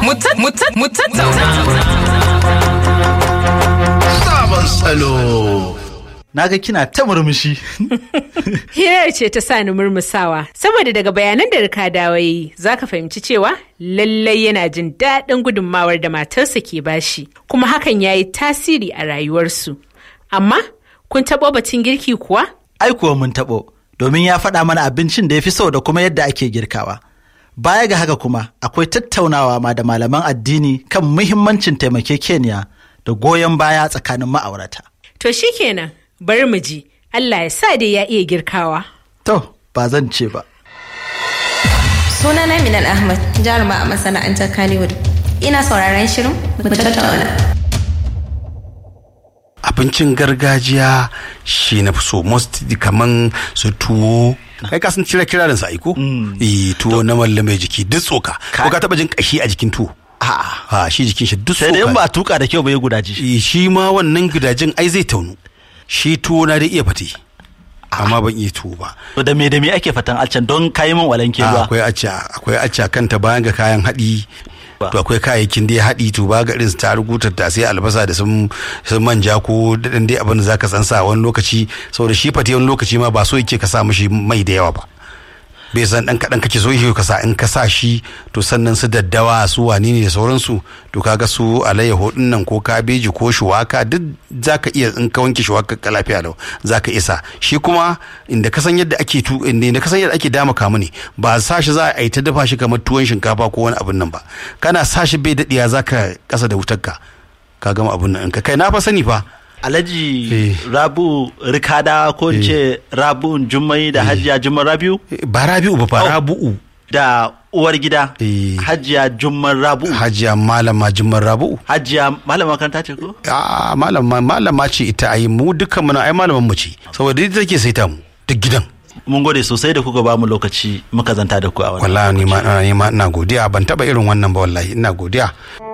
mu tattauna. Sabon salo. Na ga kina ta murmushi. Hirar ce ta sa ni murmusawa, saboda daga bayanan da rika dawayi za ka fahimci cewa lallai yana jin daɗin gudunmawar da matarsa ke bashi, kuma hakan ya yi tasiri a rayuwarsu. Amma, kun taɓo batun girki kuwa? Ai kuwa mun taɓo, domin ya faɗa mana abincin da ya fi so da kuma yadda ake girkawa. Baya ga haka kuma, akwai tattaunawa ma da malaman addini kan muhimmancin taimakekeniya da goyon baya tsakanin ma'aurata. To shi kenan, bari mu ji, Allah ya sa dai ya iya girkawa. To, ba zan ce ba. Sunana Minal Ahmad, jaruma a masana'antar Kannywood. Ina sauraron shirin mu tattauna. Abincin gargajiya shi na fi so most kaman su tuwo kai ka san cire kirarin sa aiko eh tuwo na malle mai jiki duk tsoka ko ka taba jin kashi a jikin tuwo A'a. a shi jikin shi duk Sai da in tsoka ba a tuka da kyau ba ya gudaji. Eh, shi ma wannan gidajin ai zai taunu shi tuwo na da iya fate amma ban iya tuwo ba To da me da me ake fatan alcan don kayi min walanke Ah, ruwa. akwai acca akwai acca kanta bayan ga kayan haɗi Ba. to akwai kayayyakin da ya haɗi to ba ga irin su tarugu tattasai albasa da sun sun manja ko daɗin dai abin da zaka san sa wani lokaci saboda shi fate wani lokaci ma ba so yake ka sa mishi mai da yawa ba bai san dan kaɗan kake so yake ka sa in ka sa shi to sannan su daddawa su wani ne da sauransu to kaga su alayyaho din nan ko kabeji ko shuwaka duk zaka iya in ka wanke shuwaka ka lafiya lau zaka isa shi kuma inda ka san yadda ake tu inda ka san yadda ake dama kamu ne ba sa shi za a yi ta dafa shi kamar tuwon shinkafa ko wani abin nan ba kana sa shi bai daɗiya zaka kasa da wutar ka ka gama abin nan ka kai na fa sani fa Alhaji Eh. Rabu Rikada ko in ce Rabu Jummai da Hajiya Jumman Rabiu ba rabi'u ba fa Oh. rabu'u da uwar gida Eh. Hajiya Jumman Rabu. hajiya malama jimman rabu'u Hajiya malama makaranta ce ko? a malama malama ce ita ai mu dukkan mu na ai malaman mu ce saboda ita take saita mu duk gidan Mun gode sosai da kuka ba mu lokaci muka zanta da ku a wannan. wallahi ni ma ni ma ina godiya ban taba irin wannan ba wallahi ina godiya